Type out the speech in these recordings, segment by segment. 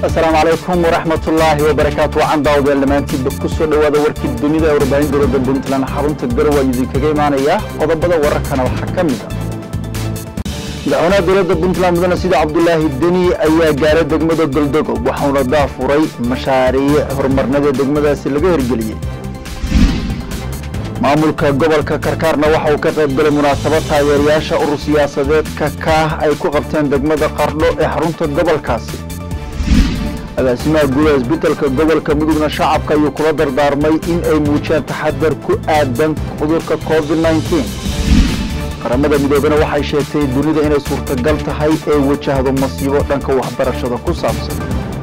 asalaamu calaykum waraxmatullaahi wabarakaatu wacan daawadayaal dhammaantiinba ku soo dhowaada warkii dunida ee warbaahin dowladda puntland xarunta garow ayuu idinkaga imaanaya qodobada wararkana waxaa ka mid ah madaxweynaha dowladda puntland mudane sida cabdulaahi deni ayaa gaaray degmada goldogob waxauna daafuray mashaariic horumarnada degmadaasi laga hirgeliyey maamulka gobolka karkaarna waxa uu ka qayb galay munaasabad taageerayaasha urur siyaasadeedka kaah ay ku qabteen degmada qardho ee xarunta gobolkaasi agaasimaha guud ee isbitaalka gobolka mudugna shacabka ayuu kula dardaarmay in ay muujiyaan taxadar ku aadan cudurka covid nneteen qaramada midoobena waxay sheegtay dunida inay suurtagal tahay ay wajahdo masiibo dhanka waxbarashada ku saabsan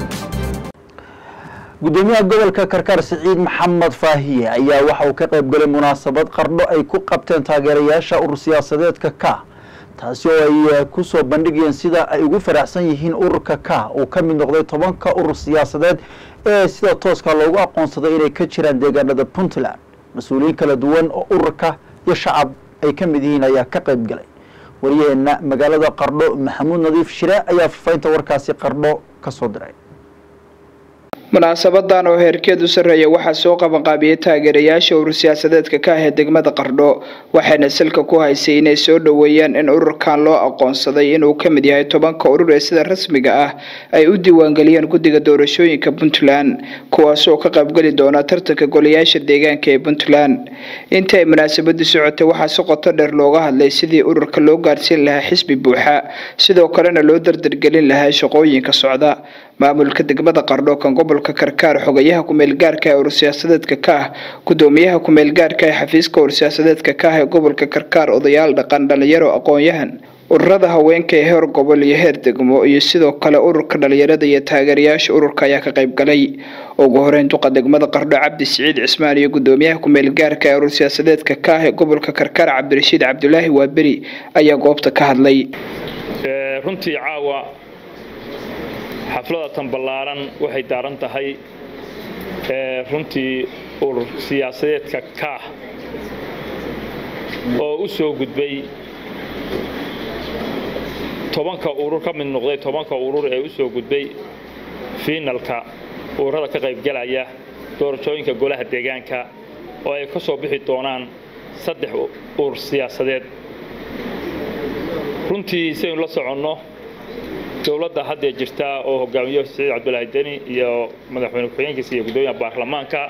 gudoomiyaha gobolka karkaar siciid maxamed faahiye ayaa waxa uu ka qayb galay munaasabad qardho ay ku qabteen taageerayaasha urur siyaasadeedka ka taasi oo ay ku soo bandhigayeen sida ay ugu faraxsan yihiin ururka ka uu ka mid noqday tobanka urur siyaasadeed ee sida tooska loogu aqoonsaday inay ka jiraan deegaanada puntland mas-uuliyiin kala duwan oo ururka iyo shacab ay ka mid yihiin ayaa ka qayb galay waryaheena magaalada qardho maxamuud nadiif shire ayaa fafaynta warkaasi qardho ka soo diray munaasabadan oo heerkeedu sarreeya waxaa soo qabanqaabiyey taageerayaasha urur siyaasadeedka ka ah ee degmada qardho waxayna salka ku haysay inay soo dhoweeyaan in ururkan loo aqoonsaday inuu ka mid yahay tobanka urur ee sida rasmiga ah ay u diiwaangeliyeen guddiga doorashooyinka puntland kuwaasoo ka qaybgeli doona tartanka golayaasha deegaanka ee puntland intii ay munaasabadu socotay waxaa si qoto dheer looga hadlay sidii ururka loo gaarsiin lahaa xisbi buuxa sidoo kalena loo dardargelin lahaa shaqooyinka socda maamulka degmada qardho kan gobolka karkaar xogayaha ku-meelgaarka ee urur siyaasadeedka ka ah gudoomiyaha ku-meelgaarka ee xafiiska urur siyaasadeedka ka ah ee gobolka karkaar odayaal dhaqan dhalinyaro aqoon-yahan ururada haweenka ee heer gobol iyo heer degmo iyo sidoo kale ururka dhalinyarada iyo taageerayaasha ururka ayaa ka qayb galay ugu horeyn duqa degmada qardho cabdi siciid cismaan iyo gudoomiyaha ku-meelgaarka ee urur siyaasadeedka ka ah ee gobolka karkaar cabdirashiid cabdulaahi waaberi ayaa goobta ka hadlay runtii caawa xaflada tan ballaaran waxay daaran tahay runtii urur siyaasadeedka kaah oo u soo gudbay tobanka urur ka mid noqday tobanka urur ee u soo gudbay fiinalka ururada ka qaybgalaya doorashooyinka golaha deegaanka oo ay ka soo bixi doonaan saddex urur siyaasadeed runtii saynu la soconno dowladda haddee jirta oo hogaamiyo siciid cabdulaahi deni iyo madaxweyne ku-xigeenkiisa iyo guddoomiyaha baarlamaanka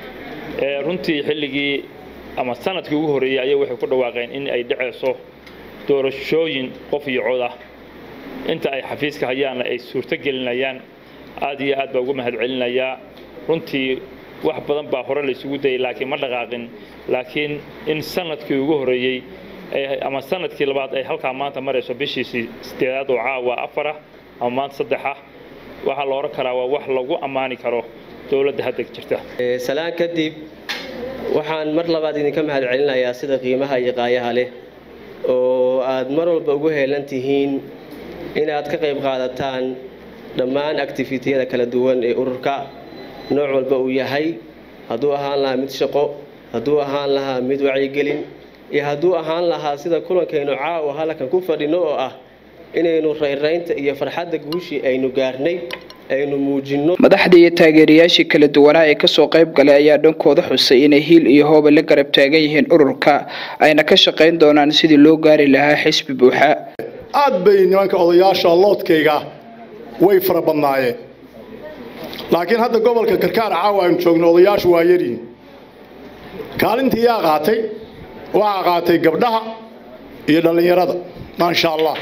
runtii xilligii ama sanadkii ugu horreeyey ayay waxay ku dhawaaqeen in ay dhacayso doorashooyin qof iyo cod ah inta ay xafiiska hayaanna ay suurto gelinayaan aad iyo aad baa ugu mahad celinayaa runtii wax badan baa hore laysugu dayay laakiin ma dhaqaaqin laakiin in sanadkii ugu horreeyey ama sanadkii labaad ay halkaa maanta marayso bishiisii sideedaad oo caawa afarah ama maanta saddexah waxaa la odhan karaa waa wax lagu ammaani karo dowladda hadda jirta salaan kadib waxaan mar labaad idinka mahad celinayaa sida qiimaha iyo qaayaha leh oo aad mar walba ugu heelan tihiin inaad ka qayb qaadataan dhammaan activitiyada kala duwan ee ururka nooc walba uu yahay hadduu ahaan lahaa mid shaqo hadduu ahaan lahaa mid wacyigelin iyo hadduu ahaan lahaa sida kulankaynu caawa halkan ku fadhino oo ah inaynu rayraynta iyo farxadda guushii aynu gaarnay aynu muujinno madaxdii iyo taageerayaashii kala duwanaa ee kasoo qayb galay ayaa dhankooda xusay inay hiil iyo hooba la garab taagan yihiin ururka ayna ka shaqayn doonaan sidii loo gaari lahaa xisbi buuxa aad bay nimanka odayaasha loodkayga way fara badnaayeen laakiin hadda gobolka karkaar caawa aynu joogno odayaashu waa yaryihin kaalintii yaa qaatay waxaa qaatay gabdhaha iyo dhallinyarada maasha allah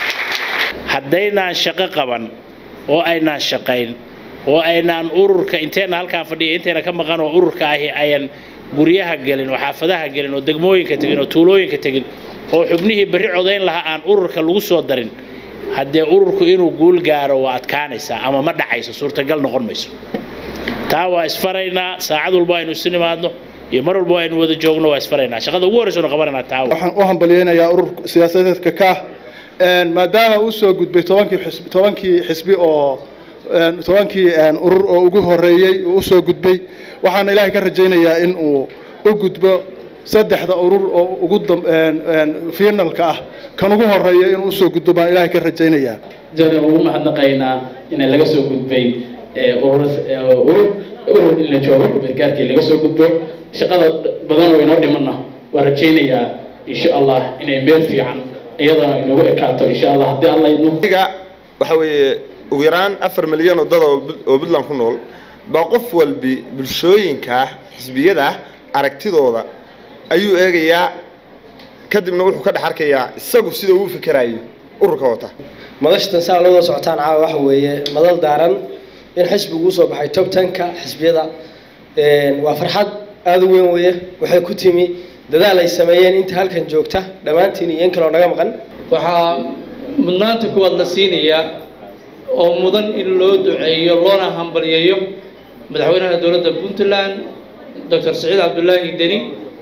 haddaynaan shaqo qaban oo aynaan shaqayn oo aynaan ururka inteenna halkaan fadhiya intayna ka maqan oo ururka ahi ayan guryaha gelin oo xaafadaha gelin oo degmooyinka tegin oo tuulooyinka tegin oo xubnihii berri codayn lahaa aan ururka lagu soo darin haddee ururku inuu guul gaaro waa adkaanaysaa ama ma dhacayso suurtagal noqon mayso taa waa isfaraynaa saacad walba aynu isu nimaadno iyo mar walba aynu wada joogno waa isfaraynaa shaqada ugu horreysa qabananaa taa waxaan u hambalyeynayaa urur siyaasadeedka kaah maadaama uu soo gudbay tobankii xisbi tobankii xisbi oo tobankii urur oo ugu horeeyey uu usoo gudbay waxaana ilaahay ka rajaynayaa in uu u gudbo saddexda urur oo ugu finalka ah kan ugu horeeya inuu usoo gudbo baan ilaahay ka rajaynayaa jada ugu mahadnaqaynaa in laga soo gudbay urur urur in la joogo gargaarkii laga soo gudbo shaqada badan oo inoo dhimanna waan rajaynayaa insha allah inay meel fiican iyadana inagu ekaato insha allah haddii alla idno waxa weeye ugu yaraan afar milyan oo dad oo puntland ku nool baa qof walbi bulshooyinka xisbiyada aragtidooda ayuu eegayaa kadibna wuxuu ka dhex arkayaa isagu sida uu fikerayo ururka wata madashatan saa looda socotaan caawa waxa weeye madal daaran in xisbigu usoo baxay tob tanka xisbiyada waa farxad aada u weyn weeye waxay ku timi dadaal ay sameeyeen inta halkan joogta dhammaantiin iyo in kaloo naga maqan waxaa mudnaanta kuwaad la siinayaa oo mudan in loo duceeyo loona hambalyeeyo madaxweynaha dowladda puntland doctor saciid cabdulaahi deni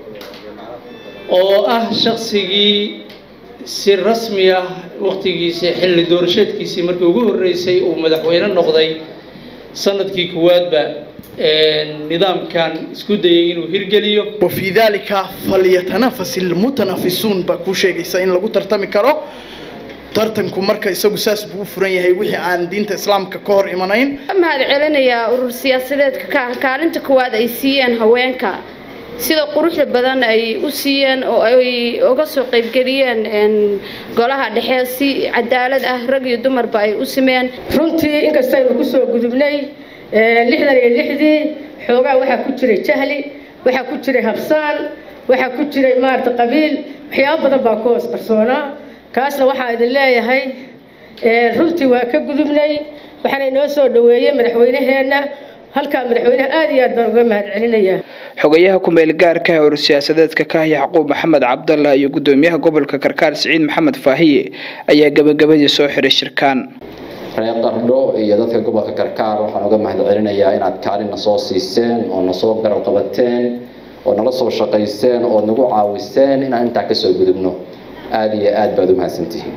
oo ah shaksigii si rasmi ah waktigiisa xilli doorasheedkiisii markii ugu horreysay uu madaxweyne noqday sanadkii kuwaadba nidaamkan isku dayay inuu hirgeliyo وفي ذلك فليتنافس المتنافسون baa kuu sheegaysa in lagu tartami karo tartanku marka isagu saas buu u furan yahay wixii aan diinta islaamka ka hor imanayn mahad celinayaa urur siyaasadeedka ka kaalinta koowaad ay siiyeen haweenka sida quruxda badan ay u siiyeen oo ay uga soo qaybgeliyeen golaha dhexe si cadaalad ah rag iyo dumarba ay u simeen runtii inkastaynu kusoo gudubnay lixdan iyo lixdii xoogaa waxaa ku jiray jahli waxaa ku jiray habsaan waxaa ku jiray maarata qabiil waxyaabo badan baa ku hoos qarsoonaa kaasna waxaa idin leeyahay runtii waa ka gudubnay waxaana inoo soo dhaweeyey madaxweyneheenna halkaa madaxweynaha aada iyo aad baan uga mahad celinayaa xogayaha ku-meel gaarka ee urur siyaasadeedka ka yacquub maxamed cabdalla iyo gudoomiyaha gobolka karkaar siciid maxamed faahiye ayaa gabagabadii soo xiray shirkaan reer qardho iyo dadka gobolka karkaar waxaan uga mahad celinayaa inaad kaalin na soo siiseen oo nasoo garab qabateen oo nala soo shaqayseen oo nagu caawiseen inaan intaa kasoo gudubno aada iyo aad baad u mahadsantihiin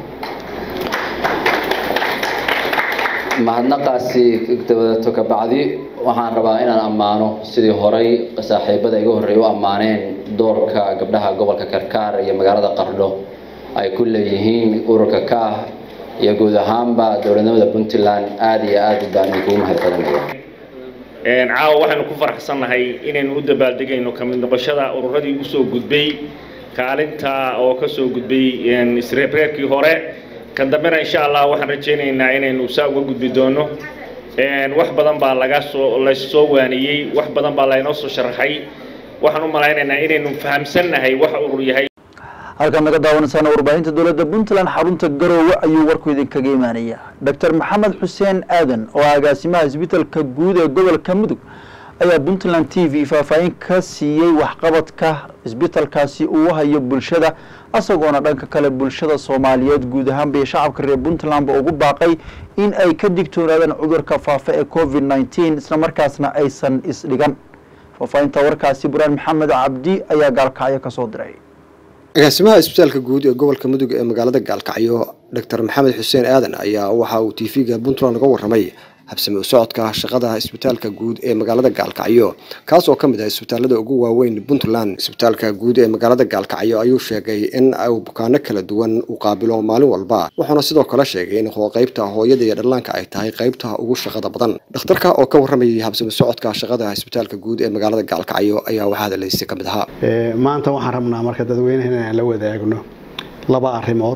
mahadnaqaasi dabadato ka bacdi waxaan rabaa inaan ammaano sidii horay saaxiibada iga horreeya u ammaaneen doorka gabdhaha gobolka karkaar iyo magaalada qardho ay ku leeyihiin ururka kaah iyo guud ahaanba dowladnimada puntland aada iyo aad baan idinkugu mahad celinaya caawa waxaynu ku faraxsannahay inaynu u dabaaldegayno kamid noqoshada ururadii usoo gudbay kaalinta oo kasoo gudbay isreebreerkii hore kan dambena insha allah waxaan rajaynaynaa inaynu saa uga gudbi doono wax badan baa laga soo laysoo waaniyey wax badan baa laynoo soo sharaxay waxaan u malaynaynaa inaynu fahamsannahay waxa urur yahay halkaad naga daawanaysaan warbaahinta dowladda puntland xarunta garoowe ayuu warku idinkaga imaanaya doctor maxamed xuseen aadan oo agaasimaha isbitaalka guud ee gobolka mudug ayaa puntland t v faahfaahin ka siiyey waxqabadka isbitaalkaasi uu hayo bulshada isagoona dhanka kale bulshada soomaaliyeed guud ahaanba iyo shacabka reer puntlandba ugu baaqay in ay ka digtoonaadaan cudurka faafa ee covid nneteen isla markaasna aysan isdhigan faahfaahinta warkaasi buraan maxamed cabdi ayaa gaalkacyo kasoo diray agaasimaha isbitaalka guud ee gobolka mudug ee magaalada gaalkacyo doctor maxamed xuseen aadan ayaa waxa uu t v-ga puntland uga warramay habsami u socodka shaqada isbitaalka guud ee magaalada gaalkacyo kaas oo ka mid ah isbitaalada ugu waaweyn puntland isbitaalka guud ee magaalada gaalkacyo ayuu sheegay in uu bukaano kala duwan u qaabilo maalin walba wuxuuna sidoo kale sheegay in qaybta hooyada iyo dhallaanka ay tahay qaybta ugu shaqada badan dhakhtarka oo ka warramayay habsami socodka shaqada isbitaalka guud ee magaalada gaalkacyo ayaa waxaa hadaleysi ka mid ahaa maanta waxaan rabnaa marka dadweynaha inaan la wadaagno laba arrimood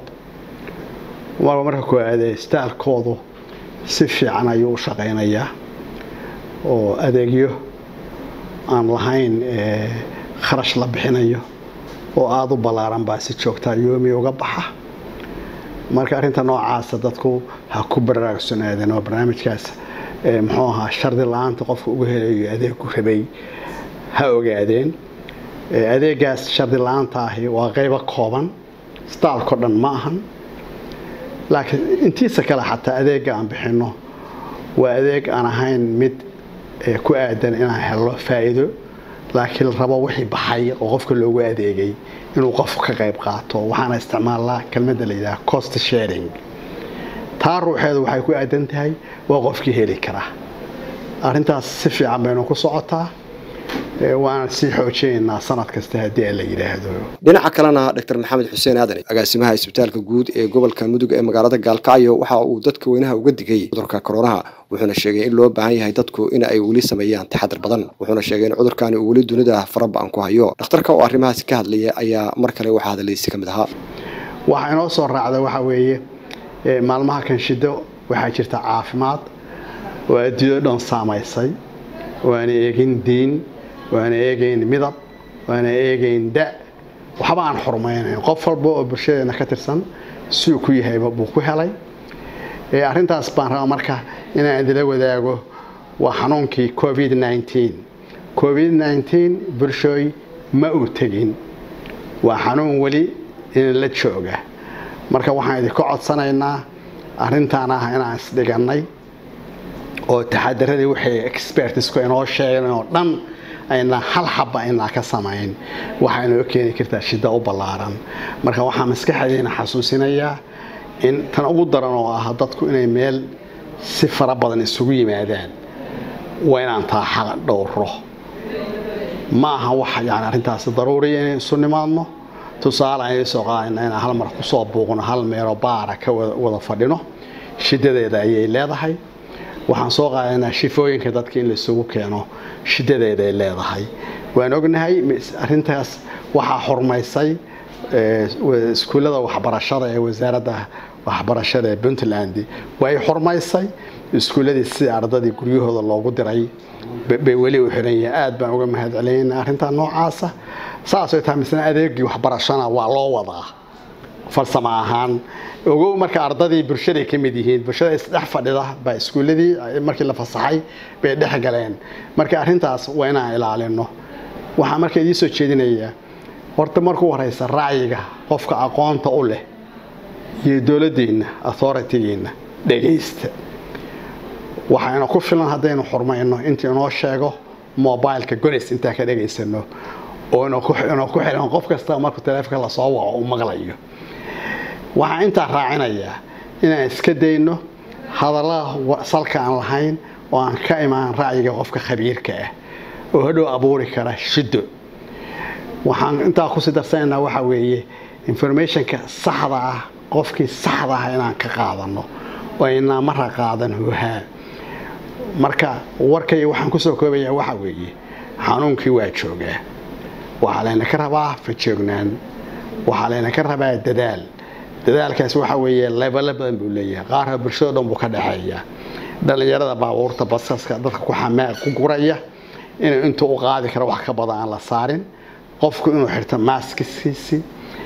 waa marka koowaad isbitaalkoodu si fiican ayuu u shaqaynayaa oo adeegyo aan lahayn kharash la bixinayo oo aada u ballaaran baa si joogtaa yoomi uga baxa marka arrinta noocaasa dadku ha ku baraarugsanaadeen oo barnaamijkaas muxuu ahaa shardi la-aanta qofka ugu helayo adeegu rabay ha ogaadeen adeegaas shardi la-aanta ahi waa qaybo kooban staalkao dhan ma ahan laakiin intiisa kale xataa adeega aan bixinno waa adeeg aan ahayn mid ku aadan inaan helno faa'iido laakiin la rabo wixii baxay oo qofka loogu adeegay inuu qofku ka qayb qaato waxaana isticmaalnaa kelmadda la yidhaha cost sharing taa ruuxeedu waxay ku aadan tahay waa qofkii heli karaa arrintaas si fiican baynu ku socotaa waana sii xoojinaynaa sanad kasta haddii la yidhaahdo dhinaca kalena dr maxamed xuseen aadan agaasimaha isbitaalka guud ee gobolka mudug ee magaalada gaalkacyo waxa uu dadka weynaha uga digay cudurka koronaha wuxuuna sheegay in loo baahan yahay dadku in ay weli sameeyaan taxadar badan wuxuuna sheegay in cudurkani uu weli dunida faraba-an ku hayo dhakhtarka oo arrimahaasi ka hadlaya ayaa mar kale waxaa hadlaysi ka mid ahaa waxaa inoo soo raacda waxa weeye maalmaha kan shido waxaa jirta caafimaad oo adduunyado dhan saamaysay waana eegin diin waana eegayn midab waana eegayn da waxba aan xurmaynayn qof walba oo bulshadeena ka tirsan siuu ku yahayba buu ku helay arrintaas baan rabaa marka inaan idila wadaago waa xanuunkii covid nneteen covid nneteen bulshooy ma uu tegin waa xanuun weli in la jooga marka waxaan idinka codsanaynaa arrintaan ah inaan isdhigannay oo taxadaradii waxay expertisku inoo sheegeen oo dhan aynaa hal xaba aynaa ka samayn waxaa inoo keeni kartaa shida u ballaaran marka waxaa maskaxdeena xasuusinayaa in tan ugu daran oo ah dadku inay meel si fara badan isugu yimaadaan waa inaan taa xaq dhowro ma aha wax yani arrintaasi daruuriya inay isu nimaadno tusaale ayay soo qaadayna inaan hal mar kusoo buuqno hal meeloo baara ka wada fadhino shidadeeda ayay leedahay waxaan soo qaadaynaa shifooyinka dadka in laisugu keeno shidadeeday leedahay waan ognahay arrintaas waxaa xurmaysay iskuullada waxbarashada ee wasaaradda waxbarashada ee puntland way xurmaysay iskuulladii sida ardadii guryahooda loogu diray bay weli u xiran yihiin aad baan uga mahad celinayna arrintaa noocaasa saasay tahay misna adeegii waxbarashana waa loo wadaa farsamo ahaan ogow marka ardadii bulshaday ka mid yihiin bulshada isdhex fadhida baa iskuulladii markii la fasaxay bay dhex galeen marka arrintaas waa inaan ilaalino waxaa marka idiin soo jeedinayaa horta markuu horeysa racyiga qofka aqoonta u leh iyo dowladeenna authoritygeena dhegaysta waxayna ku filan haddaynu xurmayno intii inoo sheego mobileka golis intaa ka dhegaysano oo inuu ku xilan qof kasta markuu taleefonka lasoo waco u maqlayo waxaan intaa raacinayaa inaan iska dayno hadallada salka aan lahayn oo aan ka imaan racyiga qofka khabiirka ah oo hadhow abuuri kara shiddo waxaan intaa kusii darsanaynaa waxaa weeye informationka saxda ah qofkii saxda ah inaan ka qaadano oo aynaa mara qaadan hohaa marka warkay waxaan kusoo koobayaa waxaa weeye xanuunkii waa joogaa waxaa layna ka rabaa fajoognaan waxaa layna ka rabaa dadaal dadaalkaas waxa weeye lebelo badan buu leeyahay qaarka bulshado dhan buu ka dhexeeya dhallinyarada baabuurta basaska dadka ku xamaa ku guraya inuu intuu u qaadi karo wax ka badan aan la saarin qofku inuu xirto maaskiskiisi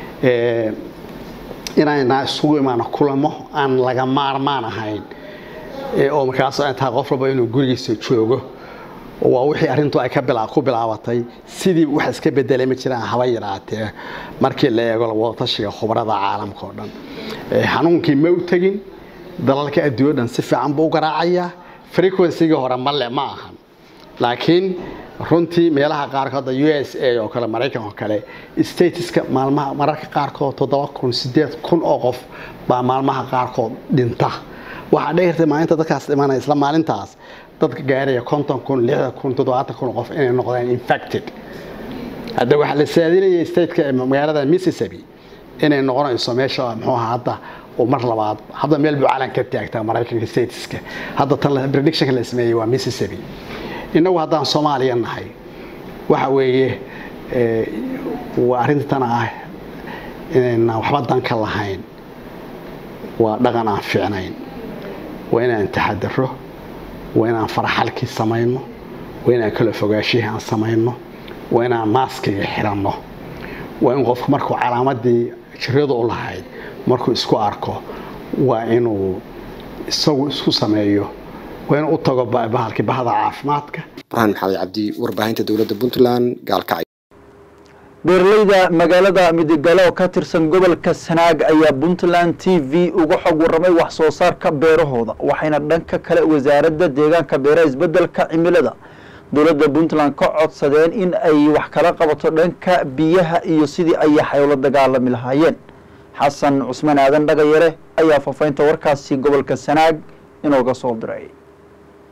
inaynaa isugu imaano kulamo aan laga maarmaan ahayn oo markaas tahay qof walba inuu gurigiisa joogo waa wixii arrintu ay ku bilaabatay sidii wax iska bedelay ma jiraan haba yaraatee markii la eego wadatashiga khubarada caalamka oo dhan xanuunkii ma u tegin dalalka adduunyo dhan si fiican buu u garaacayaa frequencygii hore male ma ahan laakiin runtii meelaha qaarkood u s a oo kale maraykan oo kale statiska maalmaha mararka qaarkood toddoba kun sideed kun oo qof baa maalmaha qaarkood dhinta waxaa dheertay maalinta dadkaas dhimanaya isla maalintaas dadka gaaraya konton kun lixdan kun toddobaatan kun qof inay noqdaan infected hadda waxaa la saadinaya stateka magaalada mississippi inay noqonayso meesha muxuu ahaa hadda oo mar labaad hadda meel buu calan ka taagtaa maraykanka statiska hadda tan predictionka la sameeyey waa mississippi innagu haddaan soomaaliya nahay waxa weeye waa arrinta tan ah inayna waxba dan ka lahayn waa dhaqan aan fiicnayn waa inaan taxadaro waa inaan faraxalkii samayno waa inaan kala fogaashihii aan samayno waa inaan maaskiga xiranno waa in qofku markuu calaamadii jiradu u lahayd markuu isku arko waa inuu isagu isku sameeyo waa inuu u tago bahalkii bahda caafimaadka burhaan maxamed cabdi warbaahinta dowladda puntland gaalkacyo beeralayda magaalada midigale oo ka tirsan gobolka sanaag ayaa puntland t v uga xog warramay wax soo saarka beerahooda waxayna dhanka kale wasaaradda deegaanka beeraha isbeddelka cimilada dowladda puntland ka codsadeen in ay wax kala qabato dhanka biyaha iyo sidii ay xaylo dagaalami lahaayeen xasan cusmaan aadan dhagayare ayaa faafaynta warkaasi gobolka sanaag inooga soo diray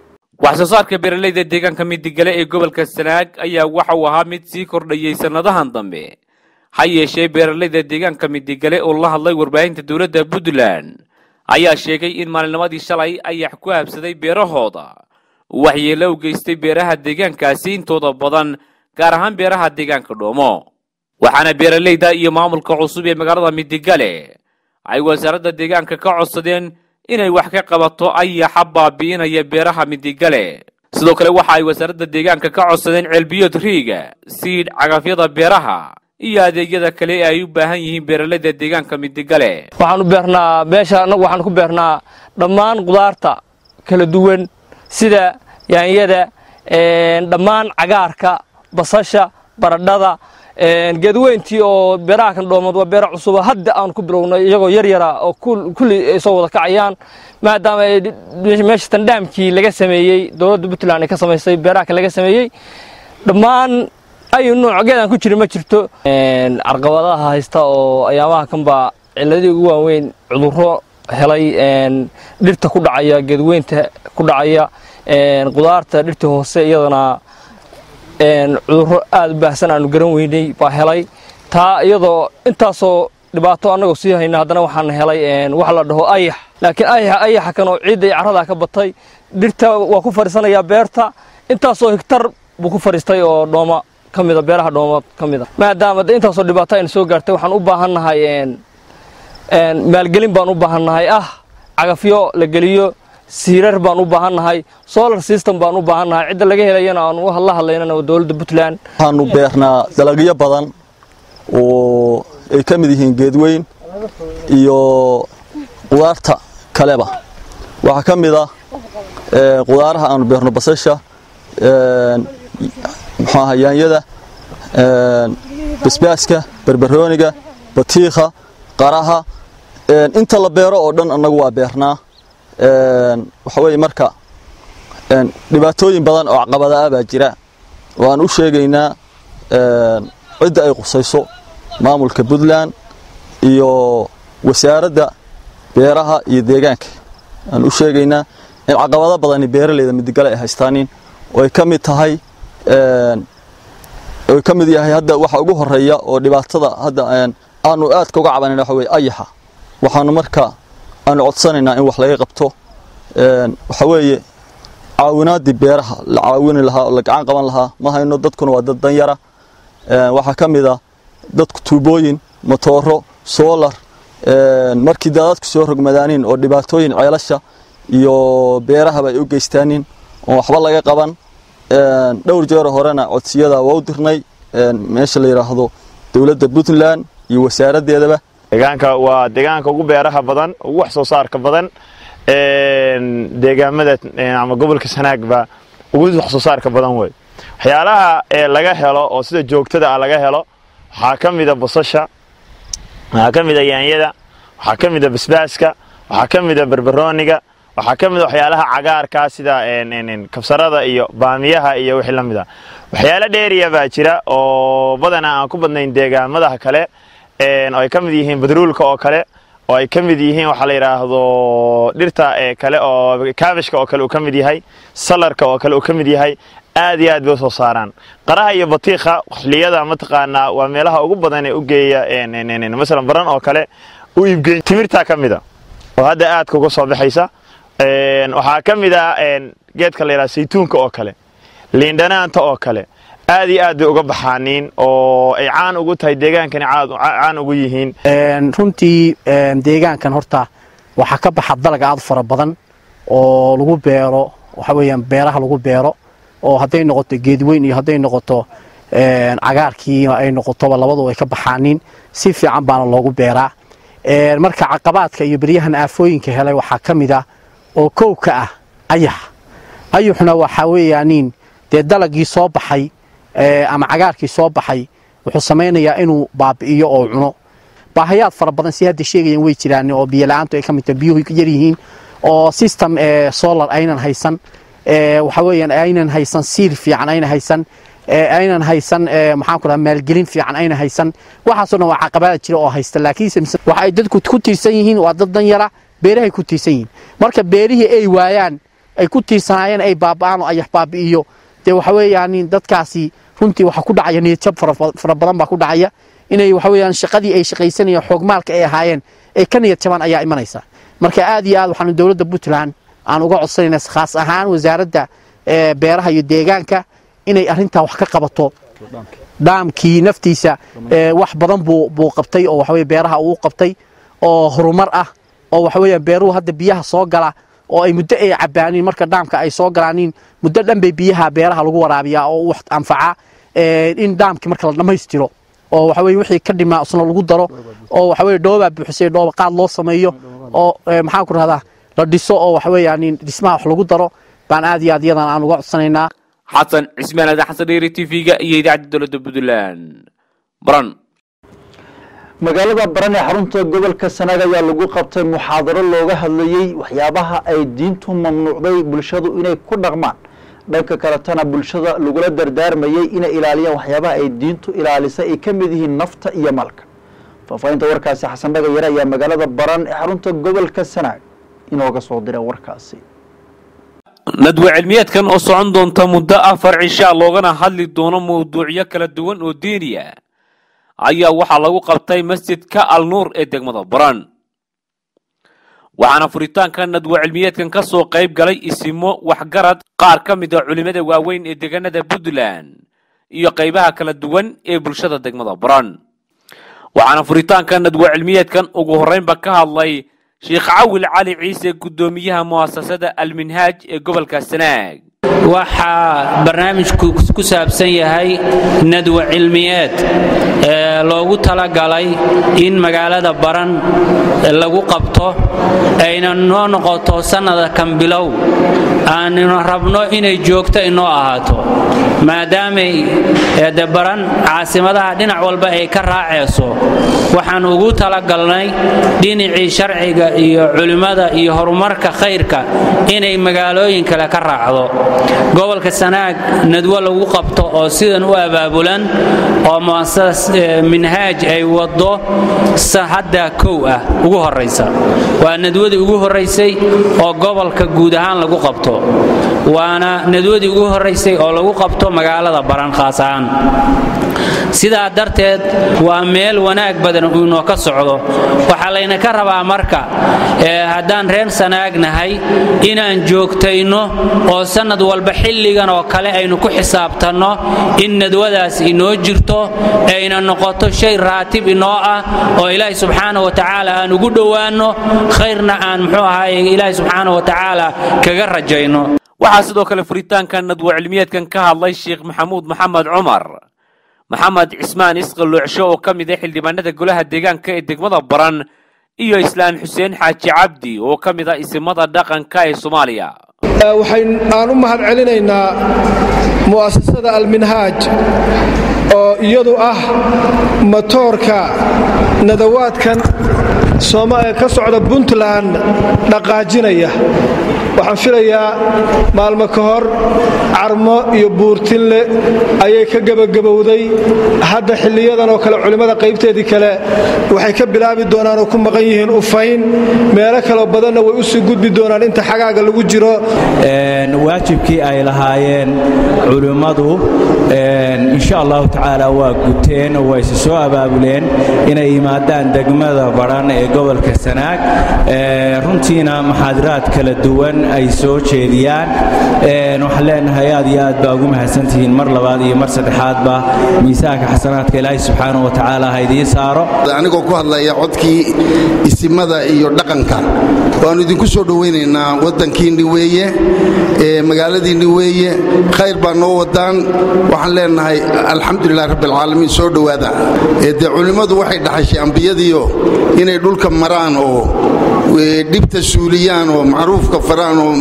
wax soo saarka beeralayda deegaanka midigale ee gobolka sanaag ayaa waxa uu ahaa mid sii kordhayay sannadahan dambe ha yeeshee beeralayda deegaanka midigale oo la hadlay warbaahinta dowladda puntland ayaa sheegay in maalinimadii shalay ayax ku habsaday beerahooda waxyeelo u geystay beeraha deegaankaasi intooda badan gaar ahaan beeraha deegaanka dhoomo waxaana beeralayda iyo maamulka cusub ee magaalada midigale ay wasaaradda deegaanka ka codsadeen inay wax ka qabato ayaxa baabi'inaya beeraha midigale sidoo kale waxa ay wasaaradda deegaanka ka codsadeen ceelbiyood riiga siidh cagafyada beeraha iyo adeegyada kale ee ay u baahan yihiin beeralayda deegaanka midigale waxaan u beernaa meesha annagu waxaan ku beernaa dhammaan qudaarta kala duwan sida yaanyada dhammaan cagaarka basasha baradhada geedweyntii oo beeraha kan dhoomood waa beera cusuba hadda aan ku bilownay iyagoo yar yara oo kulli ay soo wada kacayaan maadaama meesha tandhaamkii laga sameeyey dowladda puntland ay ka samaysay beeraha kan laga sameeyey dhammaan ayu nooc geedaan ku jirin ma jirto carqabadaha haysta oo ayaamaha kanbaa ciladii ugu waaweyn cudurro helay dhirta ku dhacaya geedweynta ku dhacaya qudaarta dhirta hoose iyadana cudurro aada u baahsan aanu garan weynay baa helay taa iyadoo intaasoo dhibaato annagoo sii hayna haddana waxaan helay wax la dhaho ayax laakiin ayaxa ayaxa kan oo ciidda iyo carradaa ka batay dhirta waa ku fadhiisanayaa beerta intaasoo higtar buu ku fadhiistay oo dhooma ka mida beeraha dhoomood ka mida maadaama intaasoo dhibaato ayna soo gaartay waxaan u baahannahay maalgelin baan u baahannahay ah cagafyo la geliyo siirar baan u baahannahay solar system baan u baahannahay cidda laga helayana aan la hadlaynana waa dowladda puntland waxaanu beernaa dalagyo badan oo ay ka mid yihiin geedweyn iyo qudaarta kaleba waxaa ka mid ah qudaaraha aanu beerno basasha muxuu aha yaanyada basbaaska barbarooniga batiikha qaraha inta la beero oo dhan annagu waa beernaa waxa weeye marka dhibaatooyin badan oo caqabada ah baa jira oo aan u sheegaynaa cidda ay qusayso maamulka puntland iyo wasaaradda beeraha iyo deegaanka aan u sheegaynaa in caqabado badani beeralayda midigale ay haystaanin oo ay ka mid tahay oo ka mid yahay hadda waxa ugu horeeya oo dhibaatada hadda aanu aadka uga cabanayna waxa weeye ayaxa waxaanu marka aanu codsanaynaa in wax laga qabto waxa weeye caawinaadii beeraha la caawini lahaa oo la gacan qaban lahaa ma hayno dadkuna waa dad danyara waxaa ka mid ah dadku tuubooyin motooro soolar markii daadadku soo rogmadaaniin oo dhibaatooyin ceelasha iyo beerahaba ay u geystaanin oon waxba laga qaban dhowr jeero horena codsiyada waa u dirnay meesha la yidhaahdo dowladda puntland iyo wasaaraddeedaba deegaanka waa deegaanka ugu beeraha badan ugu wax soo saarka badan deegaamada ama gobolka sanaagba ugu wax soo saarka badan wey waxyaalaha laga helo oo sida joogtada ah laga helo waxaa ka mida basasha waxaa ka mida yaanyada waxaa ka mida basbaaska waxaa ka mida barbarooniga waxaa ka mida waxyaalaha cagaarka sida kabsarada iyo baamiyaha iyo wixii la mid a waxyaalo dheeriya baa jira oo badanaa aan ku badnayn deegaamadaha kale oo ay ka mid yihiin badruulka oo kale oo ay ka mid yihiin waxaa la yidhaahdo dhirta kale oo kaabishka oo kale uu ka mid yahay salarka oo kale uu ka mid yahay aad iyo aad bay usoo saaraan qaraha iyo batiikha xilliyada mataqaanaa waa meelaha ugu badan ee u geeya masalan baran oo kale u iibgeyn timirtaa ka mida oo hadda aadka uga soo baxaysa waxaa ka mid ah geedka la yidhaha saytuunka oo kale liindhanaanta oo kale aad iyo aad bay uga baxaaniin oo ay caan ugu tahay deegaankani caan ugu yihiin runtii deegaankan horta waxaa ka baxa dalag aad fara badan oo lagu beero waxa weeyaan beeraha lagu beero oo hadday noqoto geedweyn iyo hadday noqoto cagaarkii ay noqotoba labadu ay ka baxaaniin si fiican baana loogu beeraa marka caqabaadka iyo beryahan aafooyinka helay waxaa ka mid ah oo kow ka ah ayax ayuxna waxaa weeyaaniin dee dalagii soo baxay ama cagaarkii soo baxay wuxuu samaynayaa inuu baabi'iyo oo cuno baahayaad fara badan si hadda sheegayaan way jiraan oo biyola'aantu ay ka mid tahay biyuhu yar yihiin oo system solar aynan haysan waxa weeyaan aynan haysan siir fiican aynan haysan aynan haysan maxaan ku dhaha maalgelin fiican aynan haysan waxaasoo dhan waa caqabada jira oo haysta laakiinse waxa ay dadku ku tiirsan yihiin waa dad dan yara beerahay ku tiirsan yihiin marka beerihii ay waayaan ay ku tiirsanaayeen ay baaba'aan oo ayax baabi'iyo dee waxa weeyaan dadkaasi runtii waxaa ku dhacaya niyadjab fara badan baa ku dhacaya inay waxa weeyaan shaqadii ay shaqaysanayeen xoogmaalka ay ahaayeen ay ka niyad jabaan ayaa imanaysa marka aad iyo aad waxaanu dowladda puntland aan uga codsanayna khaas ahaan wasaaradda beeraha iyo deegaanka inay arrintaa wax ka qabato dhaamkii naftiisa wax badan buu buu qabtay oo waxaweye beeraha uu qabtay oo horumar ah oo waxa weeyaan beeruhu hadda biyaha soo gala oo ay muddo ay cabaaniin marka dhaamka ay soo galaaniin muddo dhan bay biyaha beeraha lagu waraabiyaa oo wax anfaca in dhaamkii marka la dhammaystiro oo waxa weye wixii ka dhimaa isna lagu daro oo waxa weye dhoobaa buuxisay dhooba qaad loo sameeyo oo maxaan ku rahdaa la dhiso oo waxa weeyaan dhismaha wax lagu daro baan aad iyo aad iyadan aan uga codsanaynaa xasan cismaan aadan xasan dheeri t v-ga iyo idaacadda dowladda puntland baran magaalada baran ee xarunta gobolka sanaag ayaa lagu qabtay muxaadaro looga hadlayey waxyaabaha ay diintu mamnuucday bulshadu inay ku dhaqmaan dhanka kaletana bulshada lagula dardaarmayey inay ilaaliyaan waxyaabaha ay diintu ilaalisay ay ka mid yihiin nafta iyo malka faahfaahinta warkaasi xasan dhagayare ayaa magaalada baran ee xarunta gobolka sanaag inooga soo diray warkaasi nadwe cilmiyeedkan oo socon doonta muddo afar cishaa loogana hadli doono mawduucyo kala duwan oo diiniya ayaa waxaa lagu qabtay masjidka al nuur ee degmada baran waxaana furitaanka nadwe cilmiyeedkan ka soo qayb galay isimo waxgarad qaar ka mid a culimmada waaweyn ee deegaanada puntland iyo qaybaha kala duwan ee bulshada degmada baran waxaana furitaanka nadwe cilmiyeedkan ugu horreynba ka hadlay sheekh cawil cali ciise guddoomiyaha mu'asasada alminhaaj ee gobolka sanaag waxaa barnaamijku ku saabsan yahay nadwa cilmiyeed ee loogu talagalay in magaalada baran lagu qabto ayna noo noqoto sannada kan bilow aanuna rabno inay joogto inoo ahaato maadaamay de baran caasimadaha dhinac walba ay ka raacayso waxaan ugu talagalnay dhinacii sharciga iyo culimmada iyo horumarka khayrka inay magaalooyin kale ka raacdo gobolka sanaag nadwo lagu qabto oo sidan u abaabulan oo muasasada minhaaj ay wado hadda kow ah ugu horaysa waa nadwadii ugu horaysay oo gobolka guud ahaan lagu qabto waana nadwadii ugu horaysay oo lagu qabto magaalada baran khaas ahaan sidaa darteed waa meel wanaag badan uu inoo ka socdo waxaa layna ka rabaa marka haddaan reer sanaagnahay inaan joogtayno oo sannad walba xilligan oo kale aynu ku xisaabtanno in nadwadaas inoo jirto ayna noqoto shay raatib inoo ah oo ilaahi subxaana wa tacaala aan ugu dhowaanno khayrna aan muxuu ahaay ilaahi subxaana wa tacaala kaga rajayno waxaa sidoo kale furitaanka nadwo cilmiyeedkan ka hadlay sheekh maxamuud maxamed cumar maxamed cismaan isqaloocsho oo ka mid ah xildhibaanada golaha deegaanka ee degmada baran iyo islaan xuseen xaaji cabdi oo ka mid ah isimada dhaqanka ee soomaaliya waxaan u mahad celinaynaa mu'asasada alminhaaj oo iyadu ah matoorka nadawaadkan ka socda puntland dhaqaajinaya waxaan filayaa maalmo ka hor carmo iyo buurtinle ayay ka gebagabowday hadda xilliyadan oo kale culimmada qaybteedii kale waxay ka bilaabi doonaan oo ku maqan yihiin ufayn meelo kaloo badanna way u sii gudbi doonaan inta xagaaga lagu jiro waajibkii ay lahaayeen culimmadu insha allahu tacaala waa guteen oo waa isi soo abaabuleen inay yimaadaan degmada baran ee gobolka sanaag runtiina maxaadiraad kala duwan ay soo jeediyaan waxaan leenahay aad iyo aad baa ugu mahadsantihiin mar labaad iyo mar saddexaadba miisaanka xasanaadka ilaahay subxaanahu wa tacaala ha idiin saaro anigoo ku hadlaya codkii isimada iyo dhaqanka waannu idinku soo dhowaynaynaa waddankiinni weeye magaaladiinni weeye khayr baa noo wadaan waxaan leenahay alxamdulilah rabbialcaalamiin soo dhowaada dee culimmadu waxay dhaxashay ambiyadiio inay dhulka maraan oo dhibta suuliyaan oo macruufka faraan oo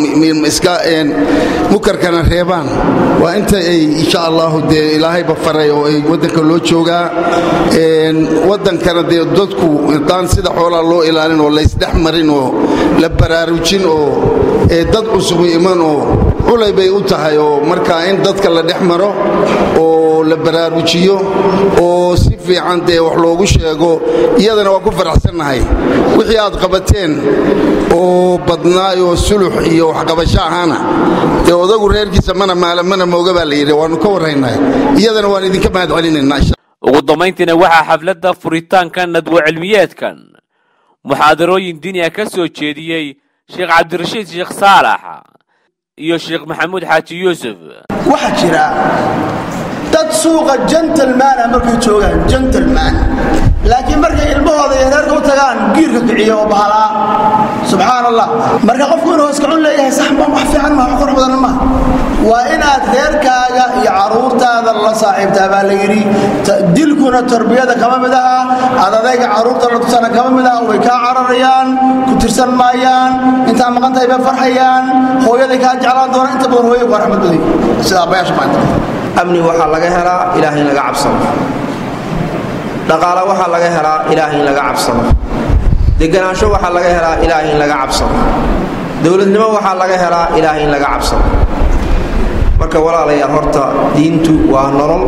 mukarkana reebaan waa inta ay insha allahu dee ilaahayba faray oo ay waddanka loo joogaa waddankana dee dadku haddaan sida xoolaa loo ilaalin oo laysdhex marin oo la baraarujin oo dad cusubu iman oo culay bay u tahay oo markaa in dadka la dhex maro oo la baraarujiyo oo si fiican dee wax loogu sheego iyadana waa ku faraxsannahay wixii aad qabateen oo badnaay oo sulux iyo waxqabasho ahaana dee odagu reerkiisa mana maala mana mooga baa la yidhi waannu ka warraynahay iyadana waan idinka mahad celinaynaa ugu dambayntiina waxaa xafladda furitaanka nadwo cilmiyeedkan muxaadarooyin diini ah ka soo jeediyey sheekh cabdirashiid sheekh saalax iyo sheekh maxamuud xaaji yuusuf waxaa jira dad suuqa gentleman ah markay joogaan gentleman laakiin markay ilmahooda iyo reerka u tagaan giirka kiciyo oo bahalaa subxaan allah marka qofku inuu hoskacun leeyahay sax ma wax fiican ma wax qurux badan ma waa inaad reerkaaga iyo caruurtaada la saaxiibtaa baa la yidhi dilkuna tarbiyada kama mid aha aad adayga caruurta la tusana kama mid aha way kaa cararayaan ku tirsan maayaan intaa maqan tahay bay farxayaan hooyaday kaa jeclaan doona inta badan hooyay waa raxmad baday sida abayaasha maanta amni waxaa laga helaa ilaahay in laga cabsado dhaqaale waxaa laga helaa ilaahay in laga cabsado deganaansho waxaa laga helaa ilaahay in laga cabsado dowladnimo waxaa laga helaa ilaahay in laga cabsado marka walaalayaal horta diintu waa nolol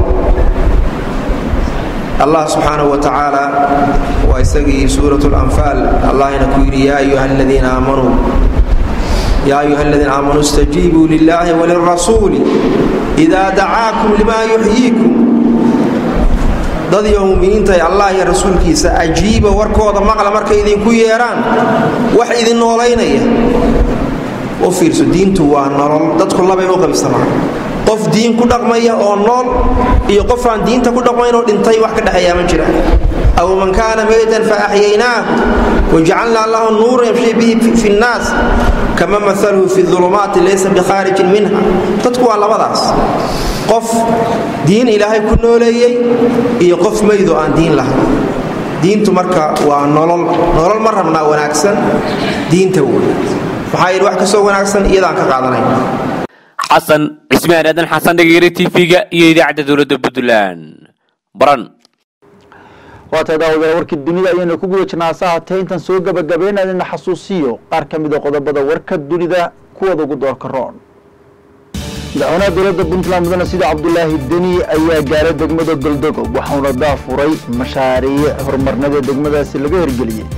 allah subxaanahu wa tacaala waa isagii suurat lanfaal allahina ku yidhi yaa ayuha aladiina aamanuu yaa ayuha aladiina aamanuu istajiibuu lillahi walirasuuli idaa dacaakum limaa yuxyiikum dad iyo muminiinta ee allah iyo rasuulkiisa ajiiba warkooda maqla markay idinku yeedhaan wax idin noolaynaya u fiirso diintu waa nolol dadku labay u qaybsamaan qof diin ku dhaqmaya oo nool iyo qof aan diinta ku dhaqmayn oo dhintay wax ka dhexeeyaa ma jiraan aw man kaana maytan fa axyaynaahu wajacalnaa lahu nuuran yamshi bihi fi nnaas kama maaluhu fi ulumaati laysa bikhaarijin minha dadku waa labadaas qof diin ilaahay ku nooleeyey iyo qof meydoo aan diin lahayn diintu marka waa nolol nolol ma rabnaa wanaagsan diinta wey maxaa yidhi wax kasoo wanaagsan iyadaan ka qaadanayn xasan cismaan aadan xasan dhageere tv-ga iyo idaacadda dowladda puntland baran waa tahay daawadayaal warkii dunida ayaynu ku guda jirnaa hase haatee intaan soo gabagabeynayna xasuusiyo qaar ka mid a qodobada warka dunida kuwada ugu doorka roon madaxweynaha dowladda puntland mudane sida cabdulaahi deni ayaa gaaray degmada goldogob waxauna daafuray mashaariic horumarnada degmadaasi laga hirgeliyey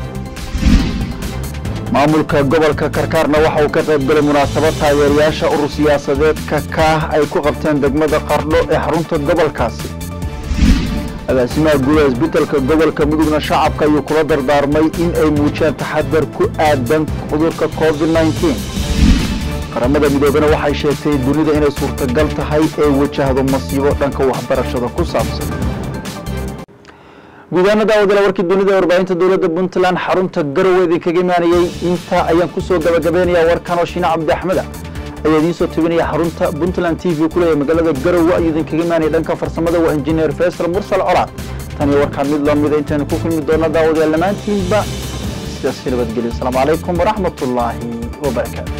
maamulka gobolka karkaarna waxa uu ka qayb galay munaasabad taageerayaasha urur siyaasadeedka kaah ay ku qabteen degmada qardho ee xarunta gobolkaasi agaasimaha gudaha isbitaalka gobolka mudugna shacabka ayuu kula dardaarmay in ay muujiyaan taxadar ku aadan cudurka covid qaramada midoobena waxay sheegtay dunida inay suurtagal tahay ay wajahdo masiibo dhanka waxbarashada ku saabsan guudahaana daawadala warkii dunida warbaahinta dowladda puntland xarunta garowe idinkaga imaanayey intaa ayaan kusoo gabagabeynayaa warkan oo shiine cabdi axmeda ayaa idiin soo tabinaya xarunta puntland t v kuleeyahay magaalada garowe ayuu idinkaga imaanaya dhanka farsamada waa injineer faysal mursal colaad tan iyo warkaan mid lamida intaynu ku kulmi doona daawadayaal dhammaantiinba sidaas ka nabadgelyo asalaamu calaykum waraxmatullaahi wabarakaatu